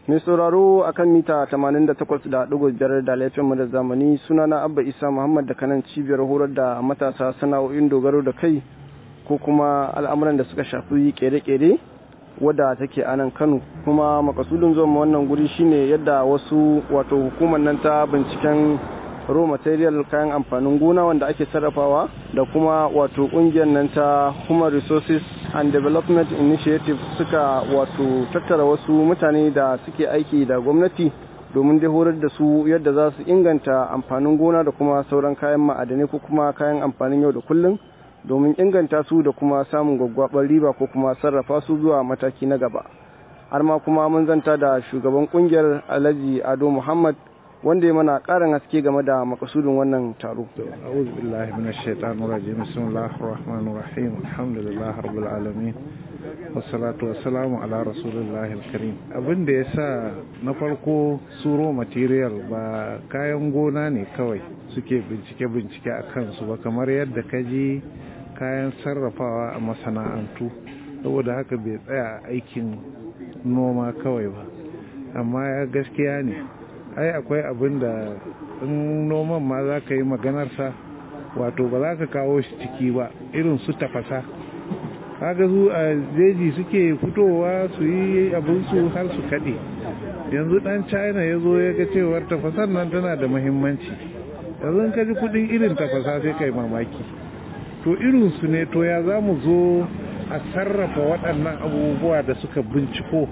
mai sauraro akan mita 88.5 da laifin mu da zamani sunana abba isa muhammad da kanan cibiyar horar da matasa sana'o'in dogaro da kai ko kuma al'amuran da suka shafi kere-kere wadda take a nan kano kuma makasudin zuwa wannan guri shine yadda wasu wato hukumar nan ta binciken raw material kayan amfanin gona wanda ake sarrafawa da kuma wato kungiyar nan ta human resources and development initiative suka wato tattara wasu mutane da suke aiki da gwamnati domin dai horar da su yadda za su inganta amfanin gona da kuma sauran kayan ma'adanai ko kuma kayan amfanin yau da kullum domin inganta su da kuma samun gwaggwabar riba ko kuma sarrafa su zuwa mataki na gaba har ma kuma mun zanta da shugaban kungiyar alhaji ado muhammad wanda ya mana karin haske game da makasudin wannan taro. A'udhu billahi minash shaitanir rajim. Bismillahir rahmanir rahim. Alhamdulillahi rabbil alamin. Wassalatu wassalamu ala rasulillahi karim. Abin da yasa na farko suro material ba kayan gona ne kawai suke bincike bincike a kansu ba kamar yadda ka ji kayan sarrafawa a masana'antu saboda haka bai tsaya aikin noma kawai ba amma ya gaskiya ne ai akwai abin da in noman ma za ka yi maganarsa wato ba za ka kawo shi ciki ba irin su tafasa kaga su a jeji suke fitowa su yi abinsu har su kaɗe yanzu ɗan china ya zo ya ga cewar tafasar nan tana da mahimmanci yanzu ka ji kudin irin tafasa sai kai mamaki to irinsu ne to ya za mu zo a sarrafa waɗannan abubuwa da suka binciko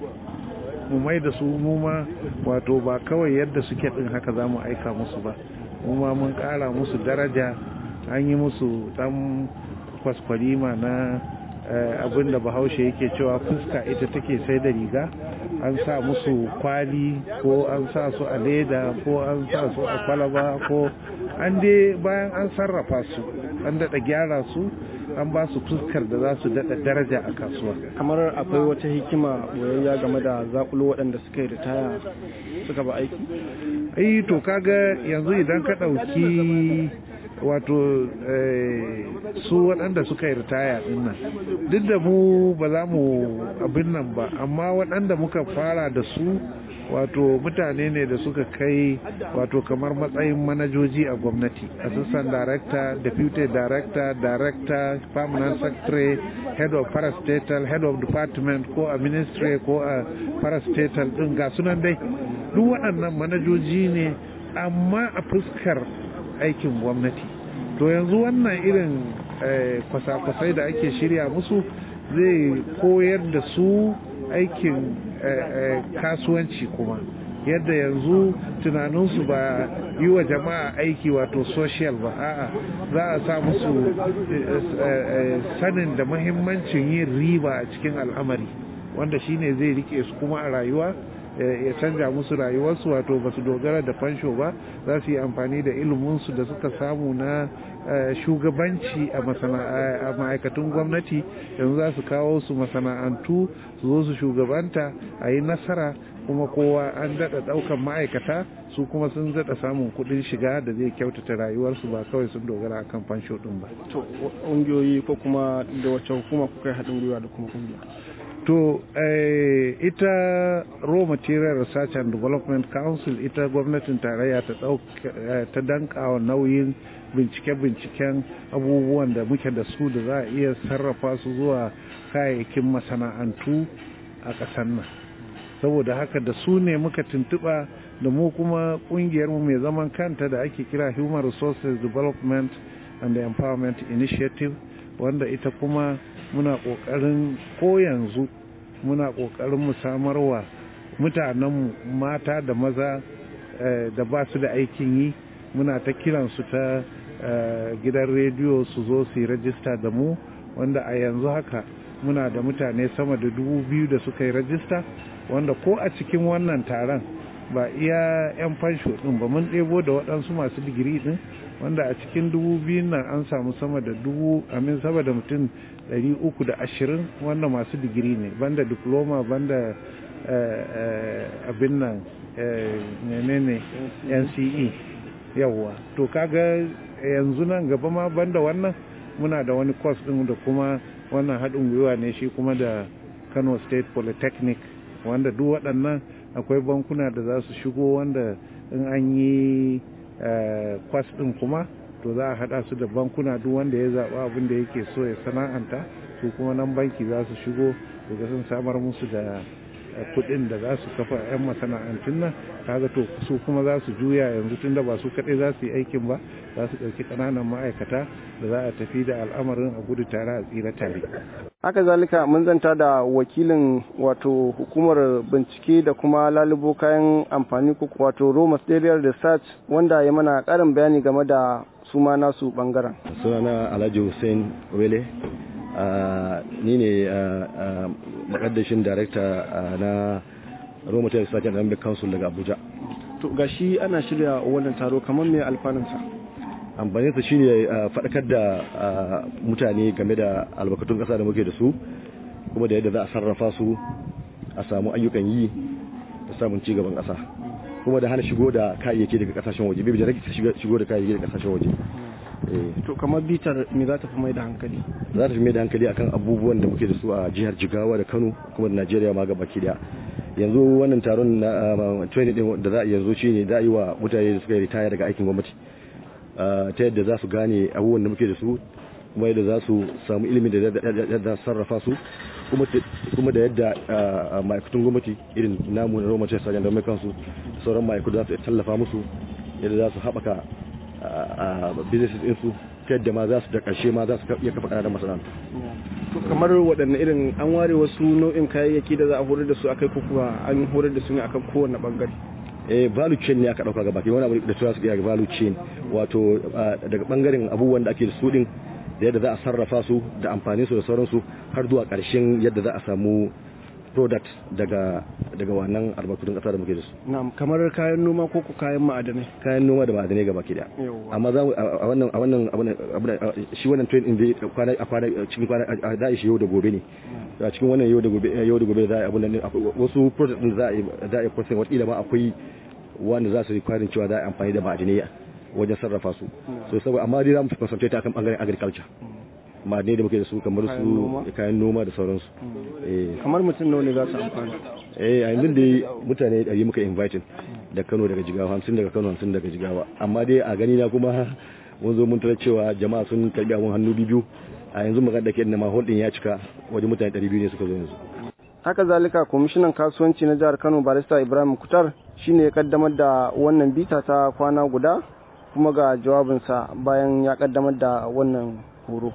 mu mai da su muma wato ba kawai yadda suke din haka za mu aika musu ba muma mun kara musu daraja an yi musu dan kwaskwalima na abin da bahaushe yake cewa fuska ita take sai da riga an sa musu kwali ko an sa su a leda ko an sa su a kwalaba ko an dai bayan an sarrafa su an daɗa gyara su an ba su fuskar da za su daɗa daraja a kasuwa kamar akwai wata hikima boyayya game da zakulo waɗanda suka yi ritaya suka ba aiki ai to kaga yanzu idan ka ɗauki wato su waɗanda suka yi ritaya ɗin nan duk da mu ba za mu abin nan ba amma waɗanda muka fara da su wato mutane ne da suka kai wato kamar matsayin manajoji a gwamnati assistant director deputy director director permanent secretary head of parastatal head of department ko a ministry ko a parastatal din ga sunan dai duk waɗannan manajoji ne amma a fuskar aikin gwamnati to yanzu wannan irin kwasa-kwasai da ake shirya musu zai koyar da su aikin kasuwanci kuma yadda yanzu tunaninsu ba yi wa jama'a aiki wato social ba a'a za a sa musu sanin da mahimmancin yin riba a cikin al'amari wanda shine zai rike su kuma a rayuwa ya canja musu rayuwarsu wato ba su dogara da fansho ba za su yi amfani da iliminsu da suka samu na shugabanci a ma'aikatun gwamnati yanzu za su kawo su masana'antu su zo su shugabanta a yi nasara kuma kowa an daɗa ɗaukan ma'aikata su kuma sun daɗa samun kuɗin shiga da zai kyautata rayuwarsu ba kawai sun dogara akan fansho ɗin ba. to ƙungiyoyi ko kuma da wacce hukuma kuka yi haɗin gwiwa da kuma ƙungiya. to eh, ita raw material research and development council ita gwamnatin tarayya ta eh, ta dankawa nauyin bincike-binciken abubuwan da muke da su da za a iya sarrafa su zuwa kayayyakin masana'antu a ƙasar nan saboda haka da su ne muka tuntuɓa da mu kuma ƙungiyarmu mai zaman kanta da ake kira human resources development and empowerment initiative wanda ita kuma muna ƙoƙarin ko yanzu muna ƙoƙarin mu samarwa mutanenmu mata da maza da ba su da aikin yi muna ta kiransu ta gidan rediyo su zo su yi rajista da mu wanda a yanzu haka muna da mutane sama da dubu biyu da suka yi rajista wanda ko a cikin wannan taron ba iya 'yan fansho ɗin ba mun ɗebo da waɗansu masu digiri ɗin wanda a cikin dubu biyun nan an samu sama da dubu amin sama da mutum ɗari uku da ashirin wanda masu digiri ne banda diploma banda abin nan menene nce yawwa to kaga yanzu nan gaba ma banda wannan muna da wani course ɗin da kuma wannan haɗin gwiwa ne shi kuma da kano state polytechnic wanda duk waɗannan akwai bankuna da za su shigo wanda in an yi kwas ɗin kuma to za a haɗa su da bankuna duk wanda ya zaɓa abin da yake so ya sana'anta su kuma nan banki za su shigo daga sun samar musu da kuɗin da za su kafa 'yan masana'antun nan kaga to su kuma za su juya yanzu tunda ba su kaɗai za su yi aikin ba za su ɗauki ƙananan ma'aikata da za a tafi da al'amarin a gudu tare a tsira tare. haka zalika mun zanta da wakilin wato hukumar bincike da kuma lalubo kayan amfani ko wato raw material research wanda ya mana ƙarin bayani game da su ma nasu bangaren. sunana alhaji hussein wele ni ne makaddashin director na raw material research and economic council daga abuja to gashi ana shirya wannan taro kamar mai alfanunsa amfaninsa shine faɗakar da mutane game da albarkatun ƙasa da muke da su kuma da yadda za a sarrafa su a samu ayyukan yi da samun cigaban ƙasa kuma da hana shigo da kayayyaki daga ƙasashen waje bai da rage shigo da kayayyaki daga ƙasashen waje to kamar bitar me za ta fi mai da hankali za ta fi mai da hankali akan abubuwan da muke da su a jihar jigawa da kano kuma da najeriya ma gaba ki daya yanzu wannan taron na training din da za a yanzu shine za a yi wa mutane da suka yi ritaya daga aikin gwamnati ta yadda za su gane abubuwan da muke da su kuma yadda za su samu ilimin da yadda sarrafa su kuma da yadda ma'aikatun gwamnati irin namu na romace sajan da mai kansu sauran ma'aikatu za su tallafa musu yadda za su haɓaka businesses ɗinsu ta yadda ma za su da ƙarshe ma za su iya kafa ƙananan masana'antu kamar waɗanne irin an ware wasu nau'in kayayyaki da za a horar da su akai ko kuwa an horar da su ne akan kowane bangare eh value chain ne aka dauka gaba ke wani abu da tura su ga value chain wato daga bangaren abubuwan da ake da su din da yadda za a sarrafa su da amfanin su da sauransu har zuwa karshen yadda za a samu product daga daga wannan albarkatun kasa da muke da su na'am kamar kayan noma ko kayan ma'adanai kayan noma da ma'adanai gaba ke da amma za a wannan a wannan shi wannan train din da kwana a kwana cikin kwana da shi yau da gobe ne a cikin wannan yau da gobe yau da gobe za a abun nan wasu product din za a za a process wata ma akwai wanda za su yi kwarin cewa za a amfani da ma'adanai wajen sarrafa su so saboda amma dai za mu concentrate akan bangaren agriculture ma'adanai da muke da su kamar su kayan noma da sauransu kamar mutum nawa ne za su amfana eh a yanzu dai mutane ɗari muka inviting da Kano daga Jigawa hamsin daga Kano hamsin daga Jigawa amma dai a gani na kuma mun zo mun tarar cewa jama'a sun karbi abun hannu biyu a yanzu magana da ke da mahol din ya cika wajen mutane ɗari biyu ne suka zo yanzu haka zalika kwamishinan kasuwanci na jihar Kano barista Ibrahim Kutar shine ya kaddamar da wannan bita ta kwana guda kuma ga jawabinsa bayan ya kaddamar da wannan horo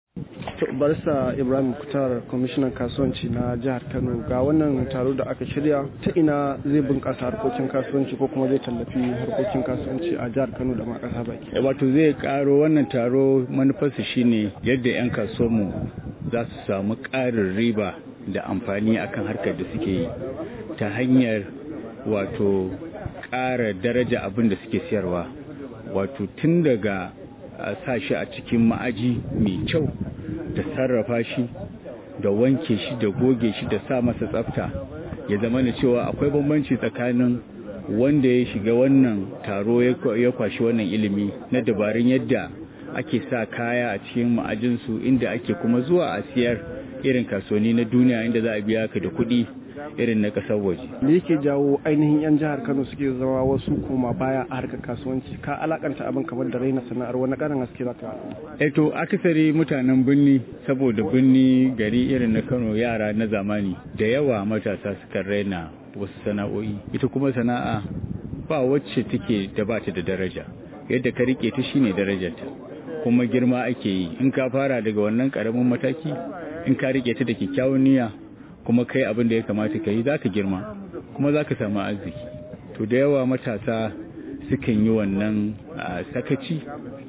barista ibrahim kutar kwamishinan kasuwanci na jihar kano ga wannan taro da aka shirya ta ina zai bunkasa harkokin kasuwanci ko kuma zai tallafi harkokin kasuwanci a jihar kano da ma kasa baki wato zai karo wannan taro manufarsa shine yadda 'yan kasuwanmu za su samu ƙarin riba da amfani akan harkar da suke yi ta hanyar wato ƙara daraja abin da suke siyarwa wato tun daga sa shi a cikin ma'aji mai kyau da sarrafa shi da wanke shi da goge shi da sa masa tsafta ya zama da cewa akwai bambanci tsakanin wanda ya shiga wannan taro ya kwashi wannan ilimi na dabarun yadda ake sa kaya a cikin ma'ajinsu inda ake kuma zuwa a siyar irin kasuwanni na duniya inda za a biya ka da kuɗi irin na ƙasar waje. Me yake jawo ainihin 'yan jihar Kano suke zama wasu koma baya a harkar kasuwanci ka alakanta abin kamar da raina sana'ar wani ƙarin haske za ka E to akasari mutanen birni saboda birni gari irin na Kano yara na zamani da yawa matasa suka raina wasu sana'o'i ita kuma sana'a ba wacce take da bata da daraja yadda ka rike ta shine darajarta kuma girma ake yi in ka fara daga wannan karamin mataki in ka rike ta da kyakkyawan niyya kuma kai abin da ya kamata ka yi za ka girma kuma za ka samu arziki to da yawa matasa sukan yi wannan sakaci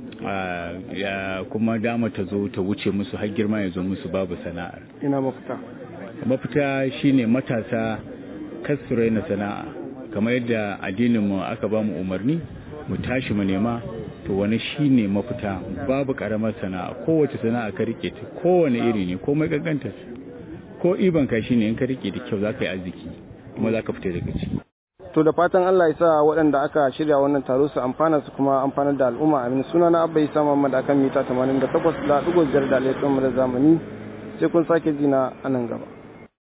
kuma dama ta zo ta wuce musu har girma ya zo musu babu sana'ar ina mafita mafita shine matasa kasu raina sana'a kamar yadda addininmu aka ba mu umarni mu tashi mu nema to wani shine mafita babu karamar sana'a kowace sana'a ka rike ta kowane iri ne komai gaganta ko iban ka shine in ka rike da kyau zaka yi arziki kuma zaka fita daga ciki to da fatan Allah ya sa waɗanda aka shirya wannan taro su amfana su kuma amfanar da al'umma amin suna na abba isa muhammad akan mita 88 da ɗigo biyar da alaikun da zamani sai kun sake jina a nan gaba